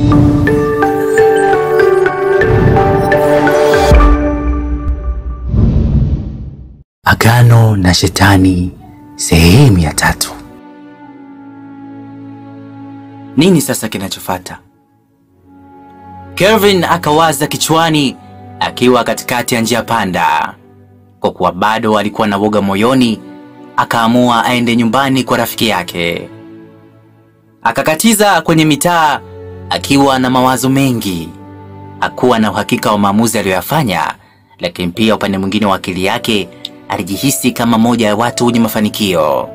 Agano na Shetani sehemu ya tatu. Nini sasa kinachofuata? Kelvin akawaza kichwani akiwa katikati ya njia panda. Kwa kuwa bado alikuwa na woga moyoni, akaamua aende nyumbani kwa rafiki yake. Akakatiza kwenye mitaa akiwa na mawazo mengi. Hakuwa na uhakika wa maamuzi aliyoyafanya, lakini pia upande mwingine wa akili yake alijihisi kama moja ya watu wenye mafanikio.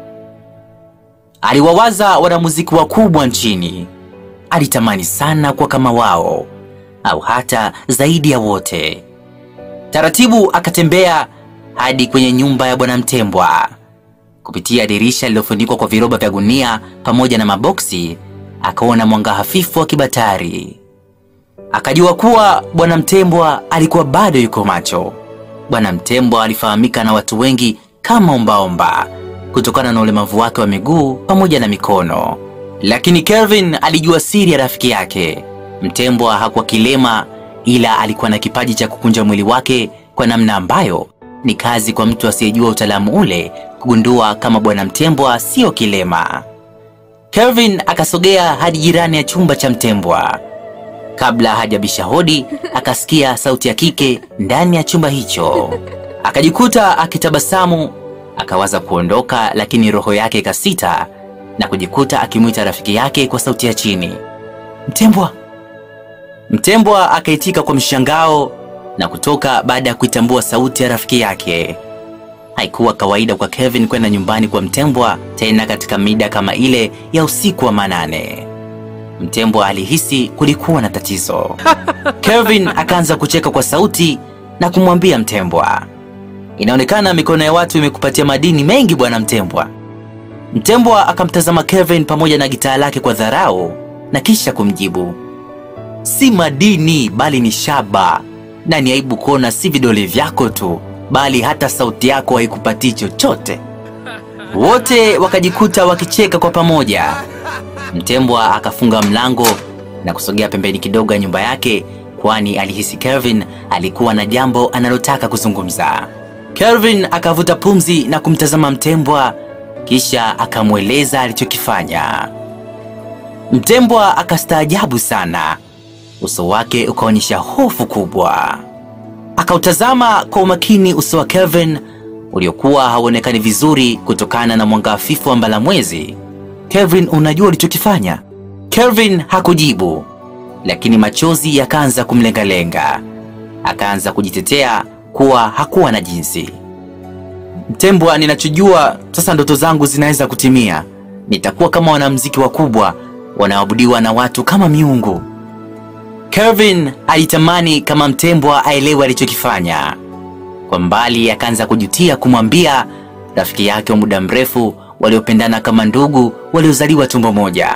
Aliwawaza wanamuziki wakubwa nchini. Alitamani sana kuwa kama wao au hata zaidi ya wote. Taratibu akatembea hadi kwenye nyumba ya Bwana Mtembwa. Kupitia dirisha lililofunikwa kwa viroba vya gunia pamoja na maboksi, akaona mwanga hafifu wa kibatari. Akajua kuwa Bwana Mtembwa alikuwa bado yuko macho. Bwana Mtembwa alifahamika na watu wengi kama ombaomba kutokana na ulemavu wake wa miguu pamoja na mikono, lakini Kelvin alijua siri ya rafiki yake. Mtembwa hakuwa kilema, ila alikuwa na kipaji cha kukunja mwili wake kwa namna ambayo ni kazi kwa mtu asiyejua utaalamu ule kugundua kama Bwana Mtembwa sio kilema. Kelvin akasogea hadi jirani ya chumba cha Mtembwa. Kabla hajabisha hodi, akasikia sauti ya kike ndani ya chumba hicho. Akajikuta akitabasamu, akawaza kuondoka, lakini roho yake ikasita na kujikuta akimwita rafiki yake kwa sauti ya chini, Mtembwa. Mtembwa akaitika kwa mshangao na kutoka baada ya kuitambua sauti ya rafiki yake. Haikuwa kawaida kwa Kevin kwenda nyumbani kwa Mtembwa, tena katika mida kama ile ya usiku wa manane. Mtembwa alihisi kulikuwa na tatizo. Kevin akaanza kucheka kwa sauti na kumwambia Mtembwa, inaonekana mikono ya watu imekupatia madini mengi bwana Mtembwa. Mtembwa akamtazama Kevin pamoja na gitaa lake kwa dharau na kisha kumjibu, si madini bali ni shaba, na ni aibu kuona si vidole vyako tu, bali hata sauti yako haikupatii chochote. Wote wakajikuta wakicheka kwa pamoja. Mtembwa akafunga mlango na kusogea pembeni kidogo ya nyumba yake, kwani alihisi Kelvin alikuwa na jambo analotaka kuzungumza. Kelvin akavuta pumzi na kumtazama Mtembwa, kisha akamweleza alichokifanya. Mtembwa akastaajabu sana, uso wake ukaonyesha hofu kubwa. Akautazama kwa umakini uso wa Kelvin uliokuwa hauonekani vizuri kutokana na mwanga hafifu wa mbalamwezi. Kelvin, unajua ulichokifanya? Kelvin hakujibu, lakini machozi yakaanza kumlengalenga. Akaanza kujitetea kuwa hakuwa na jinsi. Mtembwa, ninachojua sasa, ndoto zangu zinaweza kutimia. Nitakuwa kama wanamuziki wakubwa wanaoabudiwa na watu kama miungu. Kelvin alitamani kama Mtembwa aelewe alichokifanya. Kwa mbali akaanza kujutia kumwambia rafiki yake wa muda mrefu waliopendana kama ndugu waliozaliwa tumbo moja.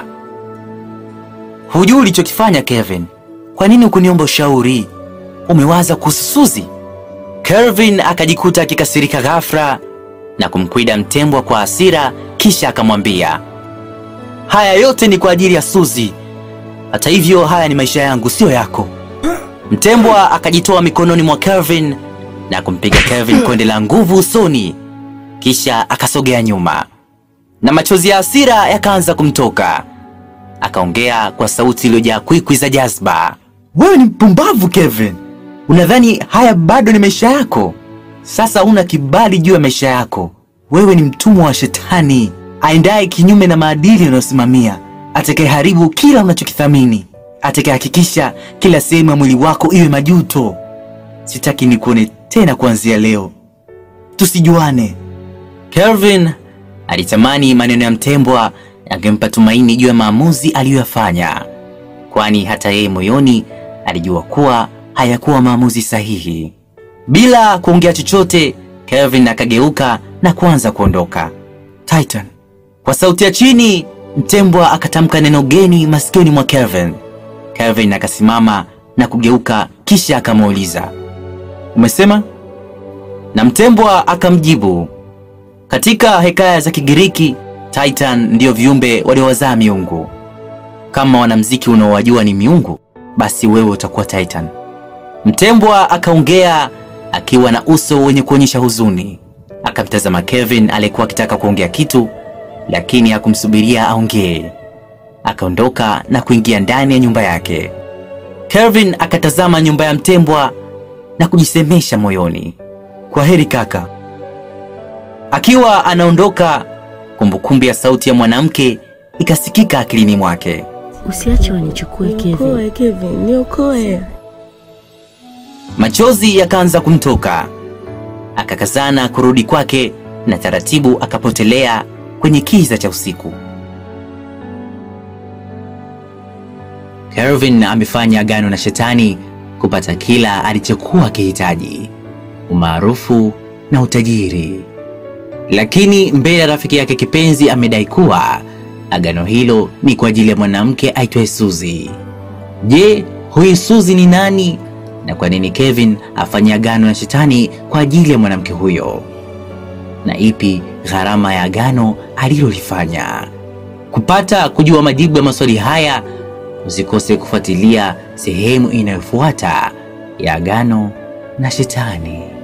Hujui ulichokifanya Kevin? Kwa nini ukuniomba ushauri? Umewaza kuhusu Suzi? Kelvin akajikuta akikasirika ghafla na kumkwida Mtembwa kwa hasira, kisha akamwambia, haya yote ni kwa ajili ya Suzi. Hata hivyo, haya ni maisha yangu, siyo yako. Mtembwa akajitoa mikononi mwa Kelvin na kumpiga Kelvin konde la nguvu usoni, kisha akasogea nyuma na machozi ya hasira yakaanza kumtoka. Akaongea kwa sauti iliyojaa kwikwi za jazba, wewe ni mpumbavu Kevin, unadhani haya bado ni maisha yako? Sasa una kibali juu ya maisha yako. Wewe ni mtumwa wa Shetani aendaye kinyume na maadili unayosimamia, atakayeharibu kila unachokithamini, atakayehakikisha kila sehemu ya mwili wako iwe majuto. Sitaki nikuone tena kuanzia leo, tusijuane. Kelvin alitamani maneno ya Mtembwa yangempa tumaini juu ya maamuzi aliyoyafanya, kwani hata yeye moyoni alijua kuwa hayakuwa maamuzi sahihi. Bila kuongea chochote, Kelvin akageuka na kuanza kuondoka. Titan, kwa sauti ya chini, Mtembwa akatamka neno geni masikioni mwa Kelvin. Kelvin akasimama na kugeuka, kisha akamuuliza, umesema? Na Mtembwa akamjibu, katika hekaya za Kigiriki, Titan ndiyo viumbe waliowazaa miungu. kama wanamziki unaowajua ni miungu, basi wewe utakuwa Titan. Mtembwa akaongea akiwa na uso wenye kuonyesha huzuni. Akamtazama Kevin aliyekuwa akitaka kuongea kitu, lakini hakumsubiria aongee. Akaondoka na kuingia ndani ya nyumba yake. Kevin akatazama nyumba ya mtembwa na kujisemesha moyoni, kwa heri kaka. Akiwa anaondoka, kumbukumbu ya sauti ya mwanamke ikasikika akilini mwake. Usiache wanichukue Kevin. Niokoe Kevin, niokoe. Machozi yakaanza kumtoka, akakazana kurudi kwake na taratibu akapotelea kwenye kiza cha usiku. Kelvin amefanya agano na shetani kupata kila alichokuwa akihitaji, umaarufu na utajiri. Lakini mbele ya rafiki yake kipenzi amedai kuwa agano hilo ni kwa ajili ya mwanamke aitwaye Suzy. Je, huyu Suzy ni nani na kwa nini Kevin afanye agano na shetani kwa ajili ya mwanamke huyo? Na ipi gharama ya agano alilolifanya? Kupata kujua majibu ya maswali haya, usikose kufuatilia sehemu inayofuata ya agano na shetani.